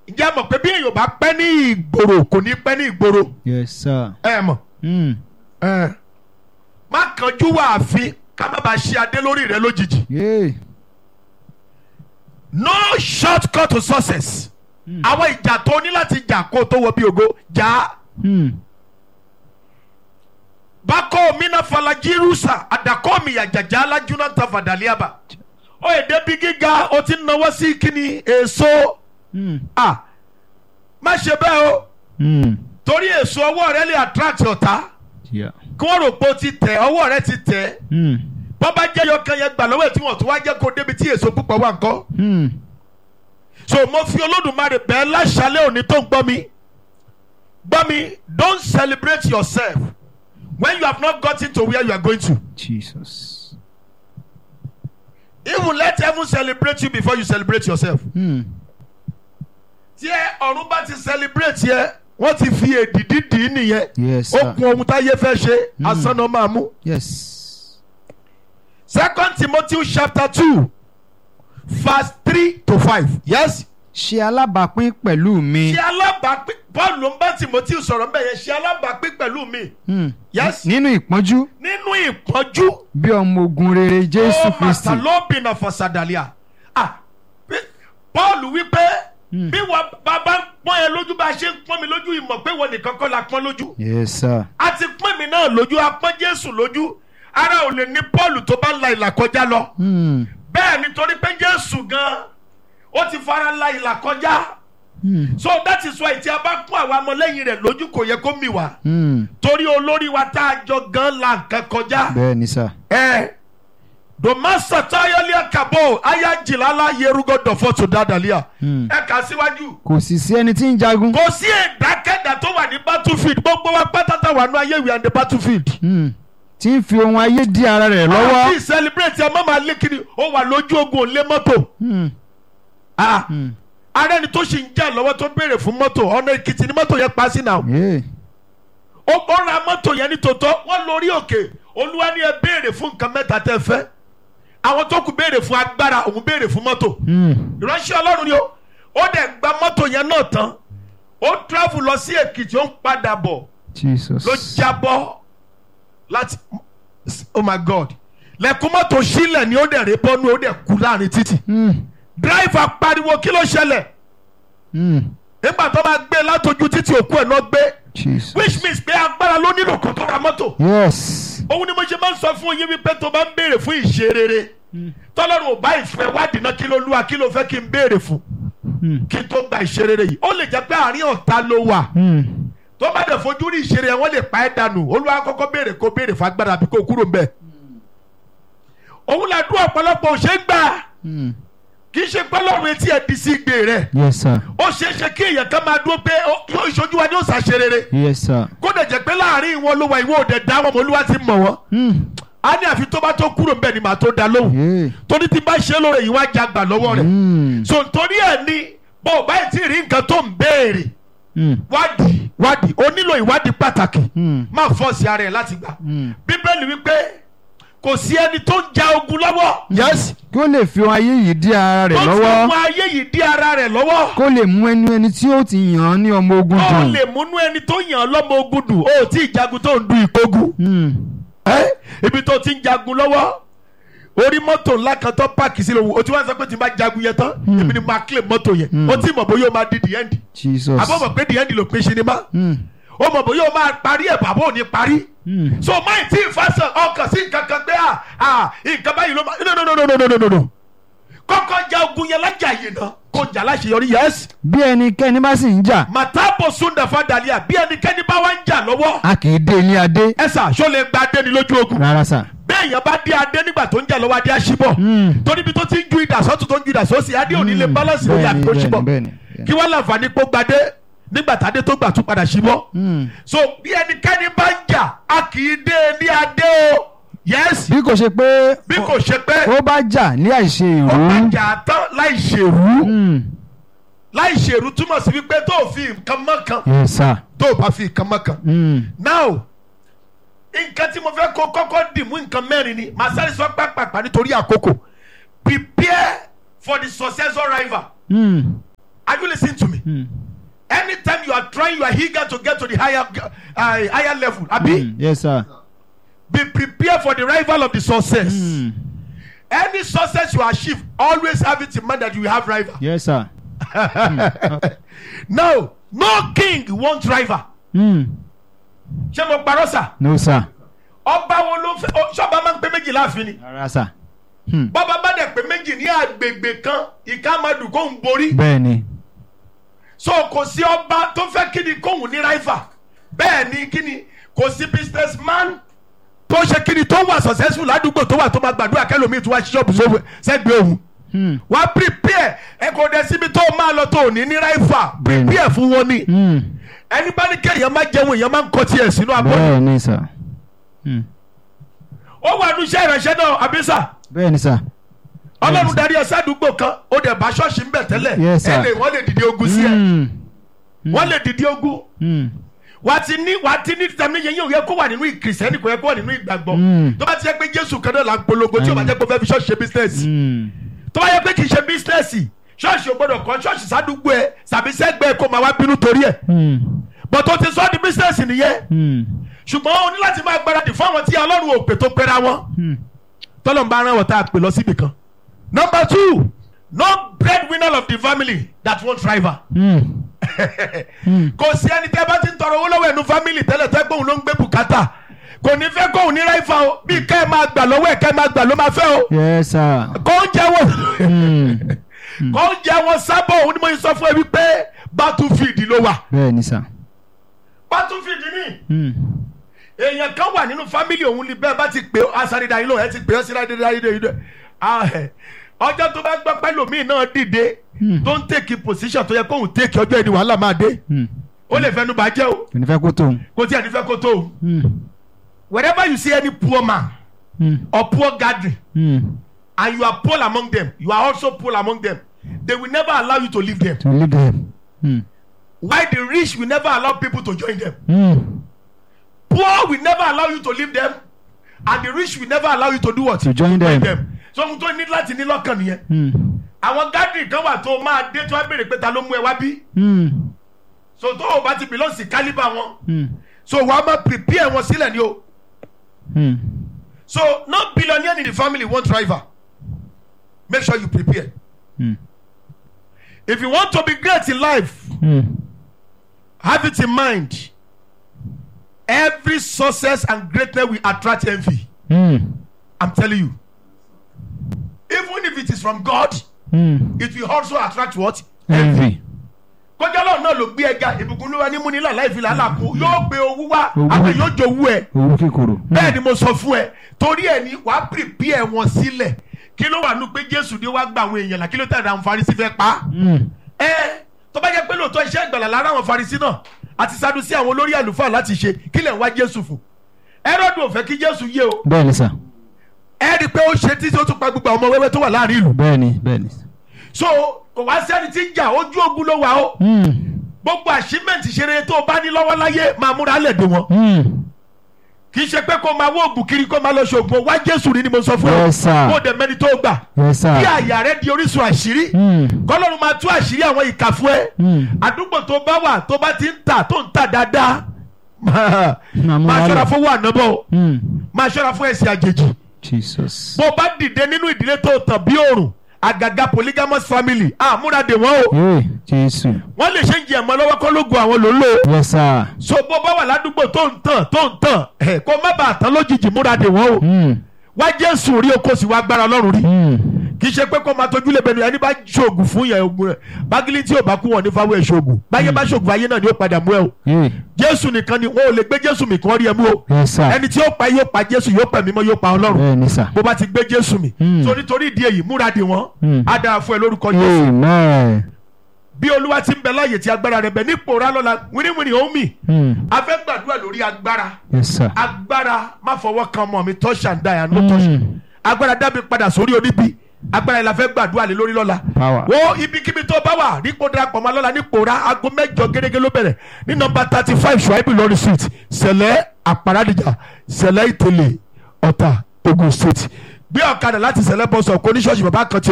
ǹjẹ́ ẹ mọ̀ pé bí èèyàn bá pẹ́ ní ìgboro kò ní pẹ́ ní ìgboro yes sir. ẹ mọ̀ Mm. ẹ má kánjú wà àfin ká má bàa ṣe adé lórí rẹ lójijì Yeah. no shortcut to success àwọn ìjà tó ní láti jà kó o tó wọ bí ògo jà á. Mm. bako mina fala jirusa adako mi yajaja alajuna tafadaliaba o èdè bí gíga o ti náwó sí kíni èso Mm. a má ṣe bẹ́ẹ̀ o Mm. torí èso ọwọ́ rẹ lè attract ọ̀tá Yeah. kí wọ́n rò pé o ti tẹ̀ ọwọ́ rẹ ti tẹ̀ Mm. bọ́bá jẹ́ yọkan yẹn gbà lọ́wọ́ ẹ̀ tí wọ́n tún wá jẹ́ kó débi tí èso púpọ̀ wà ńkọ́ Mm. so mo fi olódùmarè bẹ́ẹ̀ láṣálẹ̀ òní tó ń gbọ́ mi gbọ́ mi don't celebrate yourself when you have not gotten to where you are going to. Jesus. even let heaven celebrate you before you celebrate yourself. Mm. tí ẹ ọ̀run bá ti celebrate yẹ wọ́n ti fi èdìdí dì í nìyẹn Yes ó sir. kun ohun táyé fẹ́ ṣe asán náà máa mú. Yes. second timothy chapter two verse three to five yes. Ṣe alábàápín pẹ̀lú mi. ṣe alábàápín paul ló ń bá timothy sọ̀rọ̀ mbẹ́ yẹn ṣe alábàápín pẹ̀lú mi Mm. yes. Nínú ìpọ́njú nínú ìpọ́njú bí ọmọ ogun rere Jésù ó Kristi. màtàlóbìnà fọ̀sàdàlíà ah bí- paul wípé bí wọn bàbá ń pọ́n ẹ lójú bá a ṣe ń pọ́n mi lójú ìmọ̀ pé wọn nìkan kọ́ la pọ́n lójú. Yes sir. a ti pín mi náà lójú a pọ́n jésù lójú ara ò lè ní paul tó bá ń la ìlà kọjá lọ Mm. bẹ́ẹ̀ nítorí pé jésù gan ó ti fara la ìlà kọjá Mm. so that is why tí a bá pọ́n àwọn ọmọlẹ́yìn rẹ̀ lójú kò yẹ kó mì wá Mm. torí olórí wa tá a jọ gan la nǹkan kọjá Bẹ́ẹ̀ ni sir. ẹ domasa tayalia kabo ayajilala yerugo dọfọtò dadalia Mm. ẹ kà síwájú Kò sì sí ẹni tí ń jagun. kò sí ìdákẹ́dà tó wà ní battlefield gbogbo wa pátátá wà ní ayé ìwé and the battlefield. Mm. Tí ń fi ohun ayé dí ara rẹ̀ lọ́wọ́. àti celebrate ẹ má máa lé kiri ó wà lójú ogun ò lé mọ́tò. Mm. Ah, Mm. ara ẹni tó ṣì ń jà lọ́wọ́ tó béèrè fún mọ́tò ọ̀nà èkìtì ni mọ́tò yẹn pa sí náà. Yeah. ó ó ra mọ́tò yẹn ní tòótọ́ wọ́n lórí òkè olúwa ní ẹ béèrè fún nǹkan mẹ́ta tẹ́ fẹ́. àwọn tó kù béèrè fún agbára òun béèrè fún mọ́tò. Mm. ìránṣẹ́ ọlọ́run ni ó ó dẹ̀ gba mọ́tò yẹn náà tán ó travel lọ sí èkìtì ó ń padà bọ̀ Jesus. ló jábọ́ láti oh my god lẹ́kùn mọ́tò sílẹ̀ ni ó dẹ̀ ré bọ́nú ó dẹ̀ kú láàrin títì Mm. dírẹ́fà pariwo kí ló ṣẹlẹ̀ Mm. nígbà tó máa gbé látọjú títì òkú ẹ̀ náà gbé Jesus. which means pé agbára ló nílò kó tó ra mọ́tò Yes. òun ni mo ṣe máa ń sọ fún yín wípé tó bá ń béèrè fún ìṣe rere tọ́lọ́run ò bá ìfẹ́ wádìí náà kí ló lúwa kí ló fẹ́ kí n béèrè fún Mm. kí n tó gba ìṣe rere yìí ó lè jẹ́ pé àárín ọ̀tá ló wà Mm. tó bá dẹ̀ fojú rí ìṣeré ẹ̀ wọ́n lè pa ẹ́ dànù olúwa kọ́kọ́ béèrè kó béèrè fún agbára àbí kó kúrò mbẹ́. òun là dún ọ̀pọ̀lọpọ̀ ò ṣe é gbà Mm. kì í ṣe pẹ́lọ́run etí ẹ̀ di sí ìgbé rẹ̀ Yes sir. ó ṣeé ṣe kí èèyàn kan máa dúró pé ó- yóò ìṣojú wa ni ó ṣàṣe rere Yes sir. kó dẹ̀ jẹ́ pé láàrin wọn ló wà ìwọ òde dá wọn mọ̀ olúwa ti mọ̀ wọ́n Mm. á ní àfi tó bá tó kúrò mbẹ́ ni màá tó da lóhùn Yeah. torí tí bá ṣe lóore yìí wá jagbà lọ́wọ́ rẹ̀ Mm. so nítorí ẹ̀ ni bó o bá ti rí nǹkan tó ń béèrè Mm. wádìí wádìí o nílò ìwádìí pàtàkì Mm. má fọ́ọ̀sì ara ẹ̀ láti gbà. Mm. bíbélì wípé kò sí ẹni tó ń ja ogun lọ́wọ́. yes. Kí ó lè fi ohun ayé yìí dí ara rẹ̀ tó fi lọ́wọ́. mú ayé yìí dí ara rẹ̀ lọ́wọ́. Kó lè mú ẹnu ẹni tí ó ti yàn án ní ọmọ ogun ó dùn. lè múnú ẹni tó yàn án lọ́mọ ogun dùn ó tí ì jagun tó ń du ìkógun. Mm. ẹ́ ibi tó ti ń jagun lọ́wọ́ orí mọ́tò ńlá kan tó páàkì sílẹ̀ wò ó ti wá sọ pé tí n bá jagun yẹn tán èmi ni máa kílè mọ́tò yẹn ó tí mọ̀ bóyá ó máa di the end Jesus. àbọ̀ mọ̀ pé the end ló pín sinimá Mm. ó mọ̀ bóyá ó máa parí ẹ̀ bàbá ò ní parí. Mm. so máì tí ìfàsàn ọkàn sí nǹkan kan pé à à nǹkan báyìí ló máa no no no no no no no no kọ́kọ́ ja ogun yẹn lájà yìí náà kó jà láṣeyọrí yẹs Bí ẹnikẹ́ni bá sì ń jà, màtábò sundafa dalia bí ẹnikẹ́ni bá wá ń jà lọ́wọ́ a kì í dé ní adé. ẹ̀sà ṣó lè gba adé ni lójú ogun Rárá sà. bẹ́ẹ̀ yẹn bá dé adé nígbà tó ń jà lọ́wọ́ adé àṣìbọ̀ Mm. torí bí tó ti ń ju ìdà sọ́tún tó ń ju ìdà sọ́sì adé òní lè Mm. balance lórí Bẹ́ẹ̀ni, àbí kó bẹ́ẹ̀ni, ṣìbọ̀ bẹ́ẹ̀ni. kí wọ́n láǹfààní kó gbadé nígbà tádé tó gbà tún padà ṣìbọ̀ Mm. so bí ẹnikẹ́ni bá ń jà a kì í dé ní adé o yẹ́sì Bí kò ṣe pé bí kò ṣe pé ó bá jà ní àìṣe ó bá ìrú. jà tán láì ṣèrú Mm. láì ṣèrú túmọ̀ sí wípé tó o fi nǹkan mọ́ kan Yes sir. tó o bá fi nǹkan mọ́ kan. Mm. now nǹkan tí mo fẹ́ kó kọ́kọ́ dì mú nǹkan mẹ́rin ni màá sáré sọ pápápá nítorí àkókò prepare for the successor rival Mm. are you listening to me. Mm. anytime you are trying you are eager to get to the higher uh, higher level abi Mm. yes sir. be prepared for the rival of the success. Mm. any success you achieve always have it in mind that you will have rival. yes sir. now no king want rival. Mm. ṣé mo parọ́ sà no sir. ọba wo ló fẹ́ ọ- ṣọba máa ń pé méjì láàfin ni. rárá sir. Mm. bọ́ba bá dẹ̀ pé méjì ní agbègbè kan ìka máa dùn kóhùn borí. bẹ́ẹ̀ ni. so kò sí ọba tó fẹ́ kí ni kóhùn ní rival bẹ́ẹ̀ ni kí ni kò sí business man tó ṣe kí ni tó wà successful ládùúgbò tó wà tó máa gbàdúrà kẹlòmíì tó wá ṣíṣọ́ọ̀bù sófin sẹ́gbẹ̀ẹ́ òun Mm. wá prepare ẹ kò dẹ̀ síbi tó máa lọ tó ò ní ní rival Bẹ́ẹ̀ni. prepare fún wọn ni Mm. ẹni bá ní kéèyàn máa jẹun èèyàn máa ń kọ tiẹ̀ sínú abọ́ bẹ́ẹ̀ ni sir. Mm. ó wà ní iṣẹ́ ìránṣẹ́ náà àbísà bẹ́ẹ̀ ni sir. ọlọ́run darí ẹ sádùúgbò kan ó dẹ̀ bá ṣọ́ọ̀ṣì ń bẹ̀ tẹ́lẹ̀ Yes, sir. ẹ lè wọ́n lè dìde ogun sí ẹ Mm. wọ́n lè dìde ogun Mm. wà á ti ní wà á ti ní tẹ̀mí yẹn yóò yẹ kó wà nínú kìrìsìtẹ́nì kò yẹ kó wà nínú ìgbàgbọ́ Mm. tó bá ti yẹ pé jésù kan náà là ń polongo tí o bá jẹ́ pé o fẹ́ fi ṣọ́ọ̀ṣì ṣe bísínẹ́sì Mm. tó bá yẹ pé kì í ṣe bísínẹ́sì ṣọ́ọ̀ṣì ò gbọ́dọ̀ kọ́ ṣọ́ọ̀ṣì sádùúgbò ẹ sàbí sẹ́gbẹ́ ẹ kó máa wá bínú torí ẹ̀ Mm. bọ́tò ti sọ ọ́ di bísínẹ́sì nìyẹn Mm. ṣùgbọ́n o ní láti máa gbáradì fún àwọn tí ọlọ́run ò pè tó pẹ́ra wọn Mm. tọ́lọ̀ ń bá ara wọn tá a pè lọ síbì kan. number two no breadwinner of the family that won't rival. Mm. Mm. kò sí ẹni tẹ́ bá ti ń tọrọ owó lọ́wọ́ ẹnu family tẹ́lẹ̀ tẹ́ gbóhùn ló ń gbé bùkátà kò ní fẹ́ kóhùn ní ráìfà o bí ká ẹ máa gbà lọ́wọ́ ẹ̀ ká ẹ máa gbà ló máa fẹ́ o yes sir. kò ń jẹ́ wọn Mm. kò ń jẹ́ wọn sábọ̀ òun ni mo sọ fún ẹ wípé battlefield ló wà bẹ́ẹ̀ ni sir. battlefield ni Mm. èèyàn kan wà nínú family òun ni bẹ́ẹ̀ bá ti pè ọ́ asáré-dá yín lò ẹ ti pè ọ́ síláde dáyé dé yín ọjọ́ tó bá gbọ́ pẹ́lòmíì náà dìde Hmm. tó ń tèkì position tó yẹ kóhùn tèkì ọjọ́ ẹni wàhálà máa dé Mm. ó lè fẹnu bàjẹ́ o kò ní fẹ́ kó tó. kò tí a ní fẹ́ kó tó o Mm. wherever you see any poor man Mm. or poor gathering Mm. and you are poor among them you are also poor among them they will never allow you to leave them to lead them. Mm. while the rich will never allow people to join them Mm. poor will never allow you to leave them and the rich will never allow you to do what to join them. so ohun tó ní láti ní lọ́kàn nìyẹn Mm. àwọn gathering kan wà tó máa dé tó wá béèrè pé ta ló mú ẹ wá bí Mm. so tó o bá ti belong sí calibre wọn Mm. so wàá máa prepare wọn sílẹ̀ ni o Mm. so no billionaire in the family want rival make sure you prepare Mm. if you want to be great in life Mm. have it in mind every success and greatness will attract envy Mm. i'm telling you even if it is from god Mm. it will also attract what envy. kọjá lọ́run náà ló gbé ẹga ìbùkún ló wá ní múnilá láì fi làálàá kú yóò gbé owó wá Owó. àwọn yóò jowú ẹ owó kíkorò. bẹ́ẹ̀ ni mo sọ fún ẹ torí ẹ ní wàá prepare wọn sílẹ̀ kí ló wà nù pé jésù ni wàá gba àwọn èèyàn là kí ló tẹ̀lé àwọn farisi fẹ́ pa á. Mm. ẹ tó bá jẹ́ pé lóòótọ́ iṣẹ́ ìgbàlà lára àwọn farisi náà àti sadusi àwọn olórí àlùfáà láti ṣe kí lẹ̀ ń wá jésù fún ẹrọ́dù ò fẹ́ kí jésù yé o bẹ́ẹ̀ ni sir. ẹ rí i pé ó ṣe títí ó tún pa gbogbo àwọn ọmọ wẹ́wẹ́ tó wà láàrin ìlú bẹ́ẹ̀ ni bẹ́ẹ̀ ni. so kò wá sẹ́ni tí ń jà ojú ogun ló wà ó Mm. gbogbo achievement ṣeré tó o bá ní lọ́wọ́ láyé máa múra lẹ̀ dé wọn Mm. kì í ṣe pé kó máa wó oògùn kiri kó máa lọ ṣoògùn wá jésù rí ni mo sọ fún ẹ Yes, sir. kó o dẹ̀ mẹ́ni tó gbà yes sir. kí àyà rẹ di orísun àṣírí Mm. kọ́lọ́run máa tú àṣírí àwọn ìkà fún ẹ Mm. àdúgbò tó bá wà tó bá ti ń tà tó ń tà dáadáa máa Máa múra máa ṣọ́ra lẹ̀. fún wà nọ́bọ̀ Mm. máa ṣọ́ra fún ẹ̀sìn àjèjì jesus. bó bá dìde nínú ìdílé tó tàn bí òrùn àgàgà polygamous family àmúra dè wọ́n o yéé jésù. wọ́n lè ṣe ń jẹ ẹ̀mọ́ lọ́wọ́ kọ́ lógun àwọn ló ń lò yes sir. so bó bá wà ládùúgbò tó ń tàn tó ń tàn ẹ̀ kó má bàa tán lójijì múra dè wọ́n o Mm. wá jésù rí o kó sì wá gbára ọlọ́run rí Mm. kì í ṣe pé kó máa tójú lè bẹnu ẹni bá ṣoògùn fún yẹn ogun rẹ bágílí tí ò bá kú wọn ní fáwọn ẹṣoògùn báyé bá ṣoògùn ayé náà ni ó padà mú ẹ o yéé jésù nìkan ni wọn ò lè gbé jésù mi kí wọn rí ẹ mú o yes sir. ẹni tí ó pa yóò pa jésù yóò pa mímọ́ yóò pa ọlọ́run bẹ́ẹ̀ ni sir. bó bá ti gbé jésù mi Mm. so nítorí ìdí èyí múra dè wọ́n Mm. á dára fún ẹ lórúkọ jésù amen. bí olúwa ti ń bẹ láàyè tí agbára rẹ bẹ nípò rà lọ́la wíníwíní ó mì Mm. a fẹ́ gbàdúrà lórí agbára yes sir. agbára má fọwọ́ kan ọmọ mi touch and die and no touch Mm. agbára dábì padà sórí oníbi agbára yìí la fẹ́ gbàdúrà lé lórí lọ́la Power. wo ibikíbi tó bá wà nípò darapọ̀ mọ́ lọ́la nípò ra aago mẹ́jọ gẹ́gẹ́ ló bẹ̀rẹ̀ ní nọmba thirty five ṣùáìbì lọ́rí street sẹ̀lẹ̀ àparadìjà sẹ̀lẹ̀ ìtẹ̀lẹ̀ ọ̀tà ogun state gbé ọ̀kadà láti sẹ̀lẹ̀ bọ́sọ̀ kó ní ṣọ́ọ̀ṣì bàbá kan ti